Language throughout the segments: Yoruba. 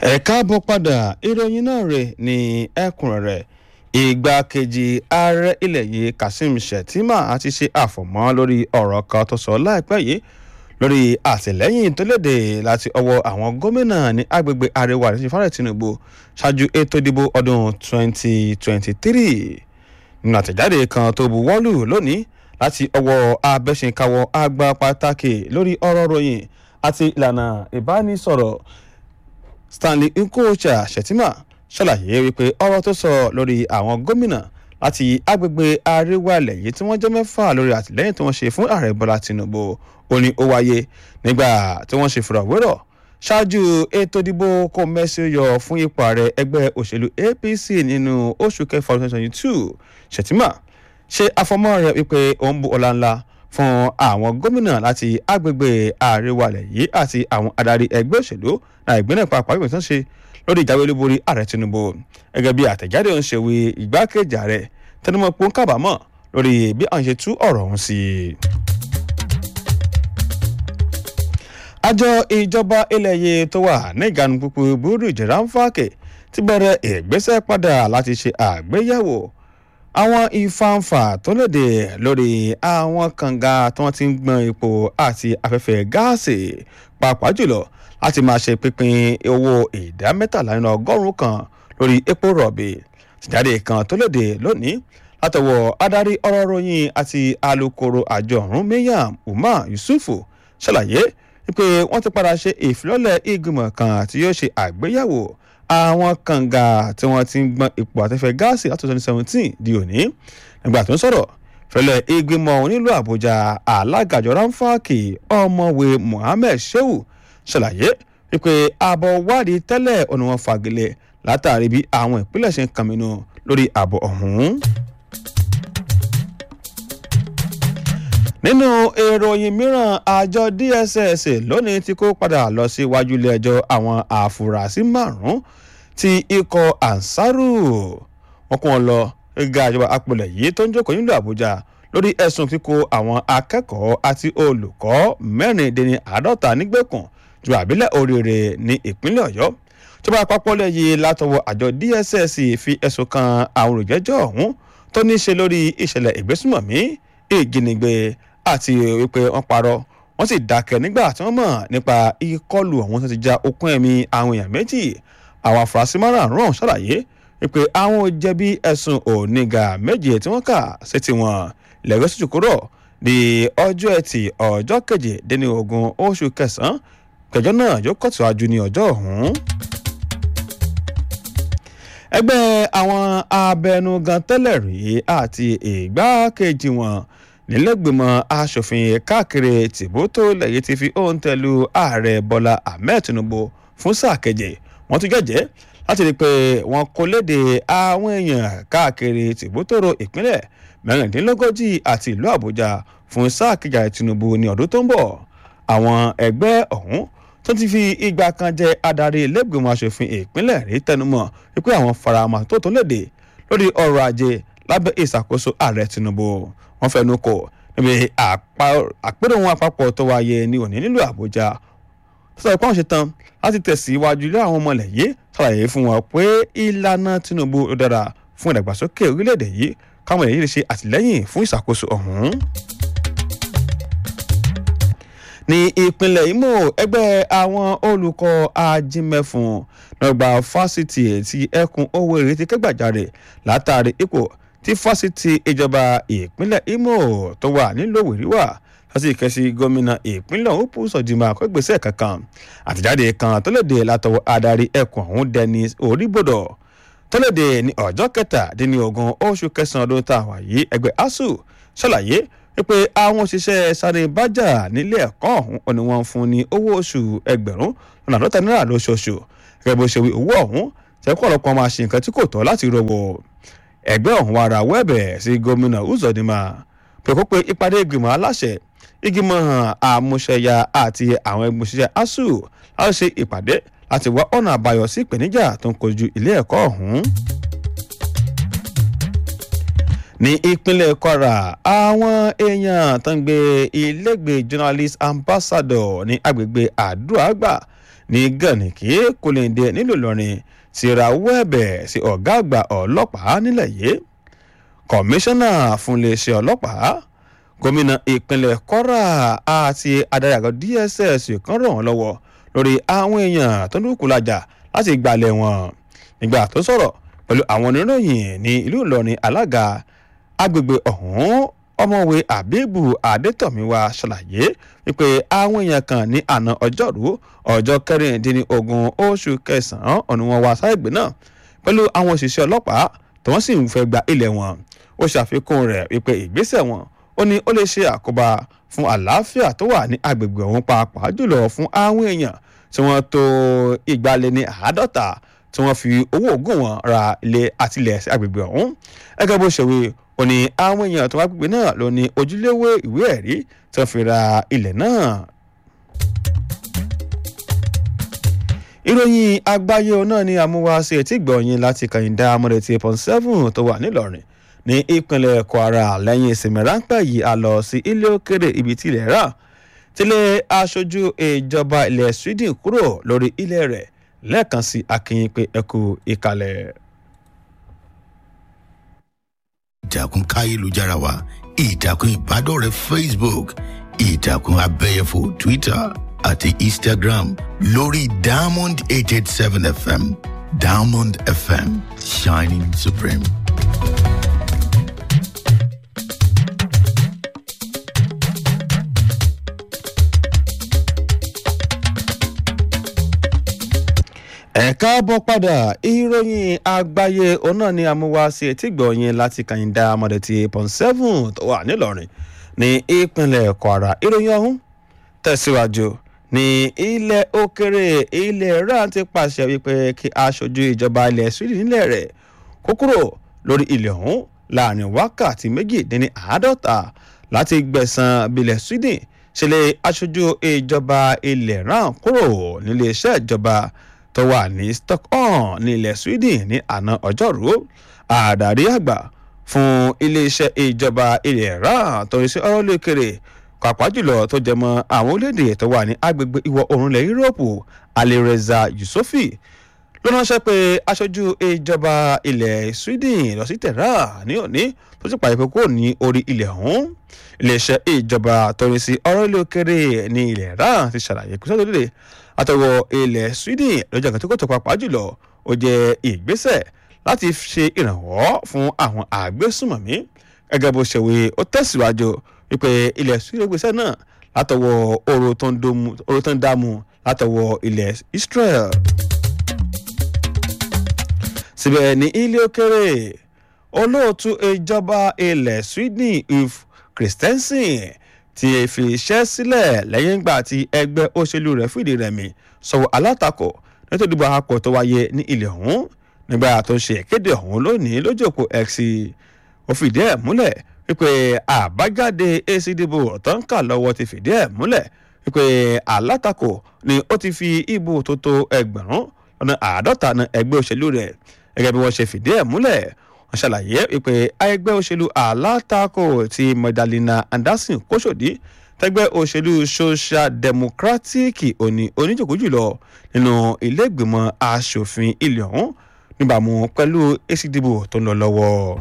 ẹ káàbọ̀ padà ìròyìn náà rẹ̀ ní ẹ̀kúnrẹ́rẹ́ ìgbákejì ààrẹ ilẹ̀ yìí kazeem shettima ti ṣe àfọ̀mọ́ lórí ọ̀rọ̀ kan tó sọ láìpẹ́ yìí lórí àtìlẹ́yìn tó léde láti ọwọ́ àwọn gómìnà ní agbègbè àríwá àti fàrẹ̀ tinubu ṣáájú ètò ìdìbò ọdún 2023 nínú àtẹ̀jáde kan tó buwọ́lù lónìí láti ọwọ́ abẹ́sìnkáwọ́ àgbà pàtàkì lórí ọ̀rọ̀ ròyìn àti ìlànà ìbánisọ̀rọ̀ stanley nkocha shettima ṣàlàyé wípé ọ̀rọ̀ tó sọ lórí àwọn gómìnà láti agbègbè àríwá ilẹ̀ yìí tí wọ́n jẹ́ mẹ́fà lórí àtìlẹ́yìn tí wọ́n ṣe fún ààrẹ bọ́lá tinubu ó ní ó wáyé nígbà tí wọ́n ṣe fìrọ̀wérọ̀ ṣáájú ètò ìdìbò kò mẹ́sì yọ fún ipò ààrẹ ẹgbẹ́ òṣèlú apc nínú oṣù kẹfà twenty twenty two shettima ṣe àfọmọ́ rẹ̀ wípé ó ń bu ọlá ńlá fún àwọn gómìnà láti agbègbè àríwá ilẹ̀ yìí àti àwọn adarí ẹgbẹ́ òṣèlú náà ìgbínlẹ̀ pàápàá ìgbìmọ̀ tó ń ṣe lórí ìjáwé olúborí ààrẹ tinubu gẹ́gẹ́ bí àtẹ̀jáde ń ṣe wí ìgbákejì ààrẹ tẹnumọ́ pé ó ń kábàámọ̀ lórí bí àwọn ṣe tú ọ̀rọ̀ ọ̀hún sí i. àjọ ìjọba ilẹ̀ yìí tó wà ní ìgànnì púpọ̀ burú jẹ̀ránfàkè ti bẹ̀rẹ̀ ìgbésẹ̀ padà láti ṣe àgbéyẹ̀wò àwọn ìfàǹfà tó léde lórí àwọn kànga tí wọ́n ti ń gbọ́n epo àti afẹ́fẹ́ gáàsì pàápàá jùlọ láti máa ṣe pínpín owó ìdá mẹ́tàlá nínú ọgọ́rùn-ún kan lórí epo rọ̀bì tìjáde kan tó léde lónìí látọwọ́ adarí ọ̀rọ̀ ròyìn àti alūkkóró àjọ ọ̀hún Maryam Umar Yusufu ṣàlàyé wípé wọ́n ti padà ṣe ìfilọ́lẹ̀ ìgbìmọ̀ kan tí yóò ṣe àgbéyẹ̀wò àwọn kànga tí wọ́n ti ń gbọ́n epo àtẹ́fẹ́ gáàsì láti twenty seventeen di òní nígbà tó ń sọ̀rọ̀ fẹlẹ̀ ìgbìmọ̀ onílù Àbújá alágàjọ ráńfàkì ọmọwé Mohammed Shehu ṣàlàyé wípé ààbọ̀ wádìí tẹ́lẹ̀ ọ̀nà wọn fagilé látàrí bí àwọn ìpínlẹ̀ ṣe ń kàmínú lórí ààbọ̀ ọ̀hún. nínú ìròyìn mìíràn àjọ DSS lónìí tí kó padà lọ sí iwájú ilé ẹjọ́ àwọn àfúrásì márùn-ún tí ikọ̀ ansaru wọn kún wọn lọ gíga ìjọba apilẹ̀ yìí tó ń jókòó nílùú Àbújá lórí ẹ̀sùn kíkó àwọn akẹ́kọ̀ọ́ àti olùkọ́ mẹ́rìndínní àádọ́ta nígbèkùn ju àbílẹ̀ oríire ní ìpínlẹ̀ Ọ̀yọ́ ìjọba àpapọ̀ lẹ́yìn látọwọ́ àjọ DSS fi ẹ̀sùn kan àwọn olùjẹ́jọ́ ọ̀hún tó ní í ṣe lórí ìṣẹ̀lẹ̀ ìgbésùmọ̀mí ìjínigbé àti wípé wọ́n parọ́ wọ́n sì dákẹ́ nígbà tí wọ́n mọ̀ nípa ìkọlù ọ̀hún tó ti já okùn ẹ̀mí àwọn èèyàn méjì àwọn afurasí márààrún ọ̀hún ṣàlàyé wípé àwọn ò jẹ̀bi ẹ̀sùn oníga méje tí wọ́n kà sí tiwọn lẹ́gbẹ́ sójú kúrò di ọjọ́ ẹtì ọjọ́ keje déní ogún oṣù kẹsàn-án kẹjọ náà yóò kọ̀tùwájú ní ọjọ́ ọ̀hún ẹgbẹ́ àwọn abẹnugan tẹ́lẹ̀ rí àti ìgbákejì wọn nílẹ̀gbìmọ̀ asòfin káàkiri tìbútò lẹ́yìn ti fi ohun tẹ̀lú ààrẹ bọ́lá ahmed tinubu fún sáà keje wọ́n tún jẹ́jẹ́ láti rí i pé wọ́n kó léde àwọn èèyàn káàkiri tìbútòrò ìpínlẹ̀ mẹ́rìndínlógójì àti ìlú àbújá fún sáà kejì tinubu ní ọdún tó ń bọ̀ àwọn ẹgbẹ́ ọ̀hún tó ti fi ìgbà kan jẹ adarí ilégbèmọ̀ asòfin ìpínlẹ̀ rí tẹnumọ́ wípé àwọn faramọ́ tó tó léde lórí ọrọ̀ ajé lábẹ́ ìṣàkóso ààrẹ tinubu wọ́n fẹnu kò níbi àpérò wọn àpapọ̀ tó wáyé ní òní nílùú àbújá tó sọ pé àwọn ṣetán láti tẹ̀síwájú ilé àwọn ọmọlẹ̀ yìí ṣàlàyé fún wọn pé ìlànà tinubu ló dára fún ìdàgbàsókè orílẹ̀-èdè yìí káwọn èyí lè ṣe àtìlẹ́yìn fún ìṣàkóso ọ̀hún ní ìpínlẹ̀ Imo ẹgbẹ́ àwọn olùkọ́ ajímẹ̀fún lọ́gbà fásitì ti ẹkùn Owerri ti kẹ́gbàjarè látàrí ipò tí fásitì ìjọba ìpínlẹ̀ Imo tó wà nílùú Owerri wà láti ìkẹ́sí gómìnà ìpínlẹ̀ Upu Sọ̀jìmọ̀ àkọ́gbèsè kankan àtìjáde kan tó léde látọwọ́ adarí ẹkùn ọ̀hún Dennis Oríbodò tó léde ní ọjọ́ kẹtàdínlógún oṣù kẹsàn-án ọdún tá a wà yìí ẹgbẹ́ ASUU ṣàlàyé wípé àwọn òṣìṣẹ́ sáré bájà nílé ẹ̀kọ́ ọ̀hún ni wọ́n fún ní owó oṣù ẹgbẹ̀rún lọ́nà àádọ́ta náírà lóṣooṣù gẹ́gẹ́ bó ṣe wí owó ọ̀hún tẹ́kọ̀ ọ̀lọ́pọ̀ máa ṣe nǹkan tí kò tọ́ láti rówó ẹgbẹ́ ọ̀hún wa ra wẹ́ẹ̀bẹ̀ sí gómìnà Uzodinma pé kó pe ìpàdé ìgbìmọ̀ aláṣẹ ìgbìmọ̀ àmúṣẹyà àti àwọn ẹgbẹ́ òṣìṣẹ́ ASUU láti ṣe ìpàdé láti wá ọ̀nà àbáyọ sí ìpèníjà tó ń kojú ilé ẹ̀kọ́ ọ̀hún ní ìpínlẹ̀ Kwara àwọn èèyàn tó ń gbé ilégbèé journalist ambassador ní agbègbè àdúràgbà ní gànìkì kólẹ́ndé nílùú ìlọrin ti rawọ́ ẹ̀bẹ̀ sí ọ̀gá àgbà ọlọ́pàá nílẹ̀ yìí kọmíṣánná fún iléeṣẹ́ ọlọ́pàá gómìnà ìpínlẹ̀ kwara àti adarí àgọ́ dss kan ràn wọ́n lọ́wọ́ lórí àwọn èèyàn tó ń dúkùú lájà láti gbalẹ̀ wọn nígbà tó sọ̀rọ̀ pẹ̀lú àwọn oníròyìn ní ìlú ìlọrin alága agbègbè ọ̀hún ọmọwé abibu adétọ̀míwá ṣàlàyé wípé àwọn èèyàn kan ní àná ọjọ́rú ọjọ́ kẹrìndínlógún oṣù kẹsàn-án ọ̀nà wọn wá sáìgbé náà pẹ̀lú àwọn òṣìṣẹ́ ọlọ́pàá tí wọ́n sì ń fẹ́ gba ilẹ̀ wọn ó ṣàfikún rẹ̀ wípé ìgbésẹ̀ wọn ó ní ó lè ṣe àkóbá fún àlàáfíà tó wà ní agbègbè ọ̀hún pàápàá jùlọ fún àwọn èèyàn tí wọ́n tó ìgbàlẹ̀ ní àádọ́ta tí wọ́n fi owó ògùn wọn ra ilé àtìlẹ̀ sí agbègbè ọ̀hún gẹ́gẹ́ bó ṣe wí ó ní àwọn èèyàn tó wá gbègbè náà ló ní ojúléwé ìwé ẹ̀rí tí wọ́n fi ra ilẹ̀ náà. ìròyìn àgbáyé náà ni àmúwáṣe etí gbọ̀nyìn láti kàyíndá amúrètí point seven tó wà nílọrin ní ìpínlẹ̀ kwara lẹ́yìn ìsinmi ráńpẹ́ yìí a lọ sí ilé òkèrè ibi tí ilẹ̀ rà tílé aṣojú ìjọba ilẹ̀ sweden kúrò lórí ilẹ̀ rẹ̀ lẹ́ẹ̀kan sí akínyìn pé ẹ kú ìkàlẹ̀. ìtàkùn káyélujára wa ìtàkùn ìbádọ́rẹ̀ẹ́ facebook ìtàkùn abẹ́yẹfò twitter àti instagram lórí diamond eight eight seven fm diamond fm shining supreme. ẹ káàbọ̀ padà ìròyìn àgbáyé òun náà ni amúwáṣe etí gbọ̀nyìn láti kàyíndà amọ̀dẹ̀tì pọ̀n seven tó wà nílọrin ní ìpínlẹ̀ kwara ìròyìn ọ̀hún tẹ̀síwájú ní ilẹ̀ òkèrè ilẹ̀ iran ti pàṣẹ wípé kí aṣojú ìjọba ilẹ̀ sweden nílẹ̀ rẹ̀ kó kúrò lórí ilẹ̀ ọ̀hún láàrin wákàtí méjìdínní àádọ́ta láti gbẹ̀sán bilẹ̀ sweden ṣẹlẹ̀ aṣojú ìjọba ilẹ̀ iran kúrò nílé iṣẹ́ ìjọba tó wà ní stockholm ní ilẹ̀ sweden ní àná ọjọ́rú àdarí àgbà fún iléeṣẹ́ ìjọba ilẹ̀ iran tó ń ṣe ọ̀rọ̀ lókèrè pàápàá jùlọ tó jẹ mọ́ àwọn orílẹ̀-èdè tó wà ní agbègbè ìwọ̀ oòrùn ilẹ̀ yúróòpù alireza yusufi ló ránṣẹ́ pé aṣojú ìjọba ilẹ̀ sweden lọ sí tehran ní òní tó sì pàdé pé kò ní orí ilẹ̀ ọ̀hún iléeṣẹ́ ìjọba tó ń ṣe ọ̀rọ̀ lókèrè ní ilẹ̀ iran ti ṣàlàyé kó sọ́dọ̀ lóde àtọwọ́ ilẹ̀ sweden lọ́jọ́ kan tó kò tó papà jùlọ ó jẹ́ ìgbésẹ̀ láti ṣe ìrànwọ́ fún àwọn àgbésùmọ̀mí gẹ́gẹ́ bó ṣe wí ó tẹ̀síwájú wípé ilẹ̀ sweden gbèsè náà látọwọ́ oró tó ń dààmú látọwọ́ ilẹ̀ israel. síbẹ̀ ní ilé òkèrè olóòtú ìjọba ilẹ̀ sweden if christensen ti fi iṣẹ́ sílẹ̀ lẹ́yìn ìgbà tí ẹgbẹ́ òṣèlú rẹ̀ fìdí rẹmi sọ̀wọ́ alátakò nítorí ìdìbò àpapọ̀ tó wáyé ní ilẹ̀ ọ̀hún nígbà tó ń ṣe ìkéde ọ̀hún lónìí lójú òpó x ó fìdí ẹ̀ múlẹ̀ wípé àbájáde èsì ìdìbò tó ń kà lọ́wọ́ ti fìdí ẹ̀ múlẹ̀ wípé alátakò ni ó ti fi ìbò tó tó ẹgbẹ̀rún ọ̀nà àádọ́ta na ẹgbẹ́ òṣèlú rẹ̀ gẹ́gẹ́ bí wọ́n ṣe fìdí ẹ̀ múlẹ̀ wọ́n ṣàlàyé wípé ẹgbẹ́ òṣèlú alátakò ti magdalena anderson kóṣòdì tẹgbẹ́ òṣèlú social democratic òní oníjòkó jùlọ nínú iléègbìmọ̀ asòfin ilẹ̀ ọ̀hún níbàámu pẹ̀lú èsì ìdìbò tó ń lọ lọ́wọ́.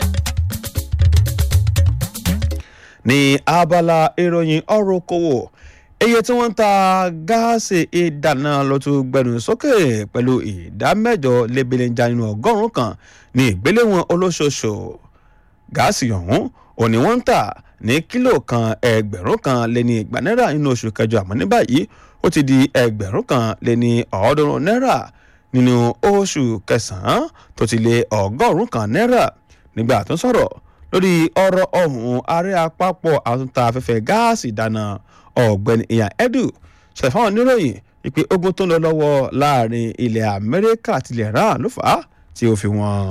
ní abala ìròyìn ọ̀rọ̀ kòwò iye tí wọ́n ń ta gáàsì ìdáná ló tún gbẹnu sókè pẹ̀lú ìdá mẹ́jọ lébìlẹ́njà nínú ọgọ́rùn-ún kan ní ìgbéléwọ̀n olóṣooṣù gáàsì ọ̀hún òní wọ́n ń tà ní kílò kan ẹgbẹ̀rún kan lé ní igba náírà nínú oṣù kẹjọ àmọ́ ní báyìí ó ti di ẹgbẹ̀rún kan lé ní ọ̀ọ́dúnrún náírà nínú oṣù kẹsàn-án tó ti lé ọgọ́rùn-ún kan náírà nígbà tó ń sọ̀rọ̀ lórí ọ̀rọ̀ ọ̀hún ààrẹ àpapọ̀ àtúntà afẹ́fẹ́ gáàsì ìdáná ọ̀gbẹ́ni iyan edu ṣàfihàn oníròyìn ìpè ogun tó ń lọ lọ́wọ́ láàrin ilẹ̀ amẹ́ríkà àti ilẹ̀ iran ló fà á tí ó fi wọ́n.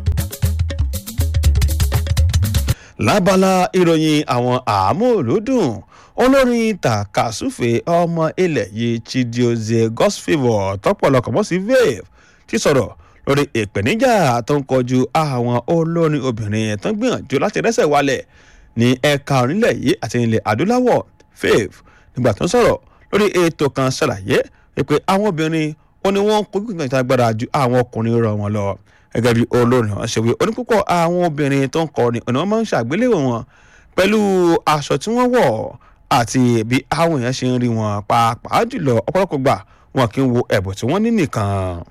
lábala ìròyìn àwọn àmúlòdùn olórin takasufe ọmọ ilẹ̀ yìí chidioze gospel tọpọlọpọ mọ́ sí vave ti sọ̀rọ̀ lórí ìpèníjà tó ń kọjú àwọn olórin obìnrin tó ń gbìyànjú láti rẹ́sẹ̀ wálẹ̀ ní ẹ̀ka onílẹ̀ yìí àti ilẹ̀ adúláwọ̀ fave nígbà tó ń sọ̀rọ̀ lórí ètò kan ṣàlàyé pé àwọn obìnrin ó ní wọ́n ń kojú ìgbà ìtagbára ju àwọn ọkùnrin rọ̀ wọn lọ gẹ́gẹ́ bí olórin wọn ṣe wí onípúpọ̀ àwọn obìnrin tó ń kọrin ọ̀nà wọn máa ń ṣàgbéléwò wọn pẹ̀lú aṣọ tí wọ́n wọ̀ àti bí àwọn èèyàn ṣe ń rí wọn pàápàá jùlọ ọ̀pọ̀lọpọ̀ gbà wọn kì í wo ẹ̀bùn tí wọ́n ní nìkan.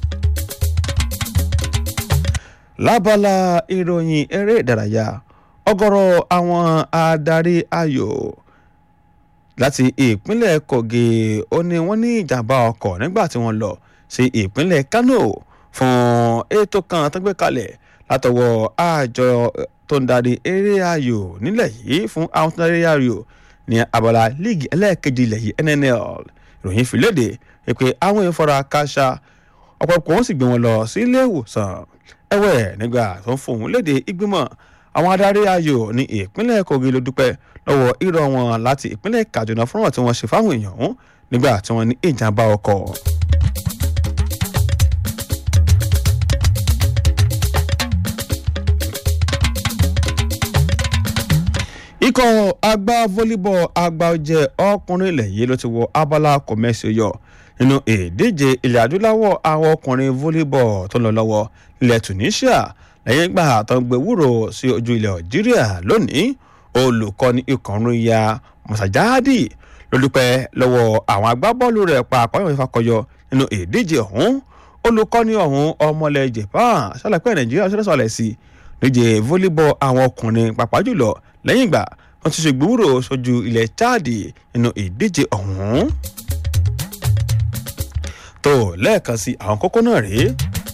lábala ìròyìn eré ìdárayá ọ̀gọ̀rọ̀ àwọn adarí ayò láti ìpínlẹ̀ kogi ó ní wọ́n ní ìjàmbá ọkọ̀ nígbà tí wọ́n lọ sí ìpínlẹ̀ kano fún ètò kan tó gbé kalẹ̀ látọwọ́ àjọ tó ń darí eré ayò nílẹ̀ yìí fún àwọn tó ń darí ayò ní abala líìgì ẹlẹ́ẹ̀kejì ilẹ̀ yìí nnl ìròyìn fi léde pé àwọn ìfọ̀rọ̀ káṣá ọ̀pọ̀lọpọ̀ wọn sì gbé wọn lọ sí ilé ìwòsàn ẹ̀wẹ̀ nígbà tó ń fòun léde ìgbìmọ̀ àwọn adarí ayò ní ìpínlẹ̀ kogi ló dúpẹ́ lọ́wọ́ irọ́ wọn láti ìpínlẹ̀ kaduna fún wọn tí wọ́n ṣe fáwọn èèyàn ọ̀hún nígbà tí wọ́n ní ìjàmbá ọkọ̀. ikọ̀ agbá volleyball àgbà ọ̀jẹ̀ ọkùnrin ilẹ̀ yìí ló ti wọ abala kọ̀mẹ́sì yọ nínú ìdíje ilẹ̀ adúláwọ̀ àwọn ọkùnrin volleyball tó ń lọ lọ́wọ́ ilẹ̀ tunisia lẹ́yìn ìgbà tó ń gbé wúrò sí ojú ilẹ̀ algeria lónìí olùkọ́ni ìkànnì ya mọ̀sájáàdì ló dúpẹ́ lọ́wọ́ àwọn agbábọ́ọ̀lù rẹ̀ pa àpáyọ̀ ìfakọyọ nínú ìdíje ọ̀hún olùkọ́ni ọ̀hún ọmọlẹ̀ japan ṣàlàyé nàìjíríà ṣẹlẹ̀ sọ̀lẹ̀ sí díje volleyball àwọn ọkùnrin pàápàá jùlọ lẹ́yìn ìgbà wọ́n ti ṣe gbúrò sójú ilẹ̀ chad nínú ìdíje ọ̀hún. tó lẹ́ẹ̀kan sí àwọn kókó náà rèé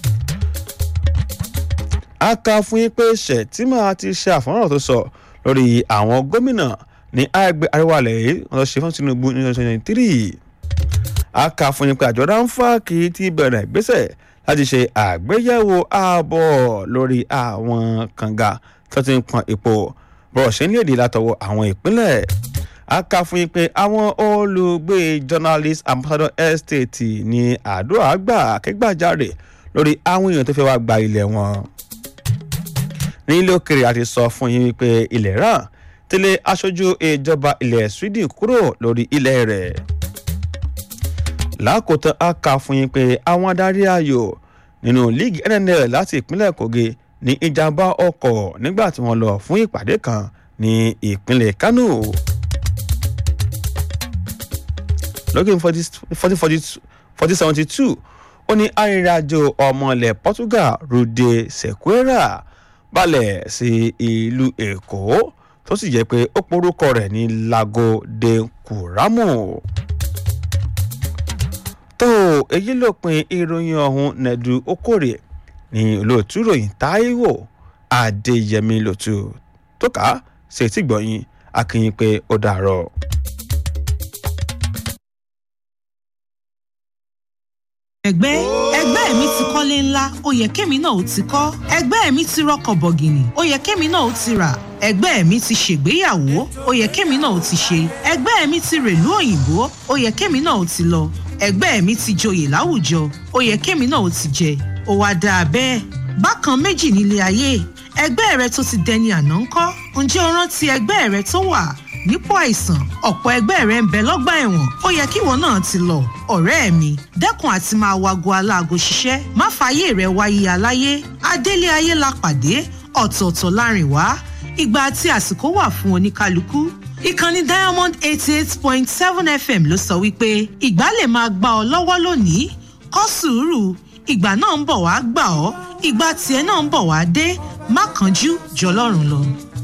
a kà fún yín pé ṣètìmọ̀ ti ṣe àfọ̀nrán tó sọ lórí àwọn gómìnà ní àgbẹ̀ àríwálẹ̀ yìí wọ́n lọ ṣe fún tinubu ní twenty twenty three a kà fún yín pé àjọ ránfàkì ti bẹ̀rẹ̀ ìgbésẹ̀ láti ṣe àgbéyẹ̀wò ààbọ̀ lórí àwọn kànga tó ti ń pọn epo bọ́ọ̀ ṣe ń léde látọwọ́ àwọn ìpínlẹ̀ a kà fún yín pé àwọn olùgbé journalist ambassador estate ní àdúrà gbà kẹgbàjarè lórí àwọn èèyàn tó fẹ́ wá gba ilẹ̀ wọn ní ilé òkèrè àti sọ fún yín wípé ilẹ̀ iran tẹ́lẹ̀ aṣojú ìjọba ilẹ̀ sweden kúrò lórí ilẹ̀ rẹ̀ lákòótán a kà fún yín pé àwọn adarí ayò nínú líìgì nnl láti ìpínlẹ̀ kogi ní ìjàmbá ọkọ̀ nígbà tí wọ́n lọ fún ìpàdé kan ní ìpínlẹ̀ kano lọ́gìn forty seventy two ó ní arìnrìnàjò ọmọ ilẹ̀ portugal rude sequeira balẹ̀ sí ìlú èkó tó sì jẹ́ pé ó porúkọ rẹ̀ ní lago de curamo tó èyí ló pin ìròyìn ọ̀hún nẹ̀dù okòrè ní olóòtú ìròyìn táíwò adéyẹmí lòtú tó kà á ṣe tí gbọ̀yìn akínyìn pé ó dàárọ̀. ẹgbẹ́ ẹgbẹ́ mi ti kọ́lé ńlá ó yẹ kémi náà ó ti kọ́ ẹgbẹ́ mi ti rọkọ̀ bọ̀gìnì ó yẹ kémi náà ó ti rà ẹgbẹ́ mi ti ṣègbéyàwó ó yẹ kémi náà ó ti ṣe ẹgbẹ́ mi ti rèlú òyìnbó ó yẹ kémi náà ó ti lọ ẹgbẹ́ mi ti joyè láwùjọ ó yẹ kémi náà ó ti jẹ ó wá dáa bẹ́ẹ̀ bákan méjì nílé ayé ẹgbẹ́ rẹ tó ti dẹni àná ńkọ́ ǹjẹ́ o rántí ẹgbẹ́ rẹ tó wà nípò àìsàn ọ̀pọ̀ ẹgbẹ́ rẹ ń bẹ lọ́gbà ẹ̀wọ̀n ó yẹ kíwọ náà ti lọ ọ̀rẹ́ mi dẹ́kun àti máa wago aláago ṣiṣẹ́ má fààyè rẹ wáyé aláyé adélé ayé la pàdé ọ̀tọ̀ọ̀tọ̀ láàrin wá ìgbà àti àsìkò wà fún oníkálukú ìkànnì diamond eighty eight point seven fm ló sọ wípé ìgbà lè máa gbà ọ lọ́wọ́ lónìí kọ́ sùúrù ìgbà náà ń bọ̀ wá gbà ọ́ ìgbà tiẹ̀ náà ń bọ̀ wá dé má kánjú jọlọ́run lọ.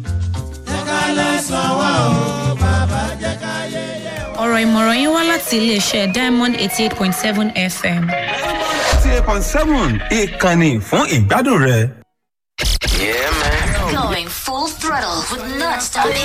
ọ̀rọ̀ ìmọ̀ràn yín wá láti iléeṣẹ́ diamond eighty eight point seven fm. eighty eight point seven ìkànnì fún ìgbádùn rẹ. Going full throttle with non-stop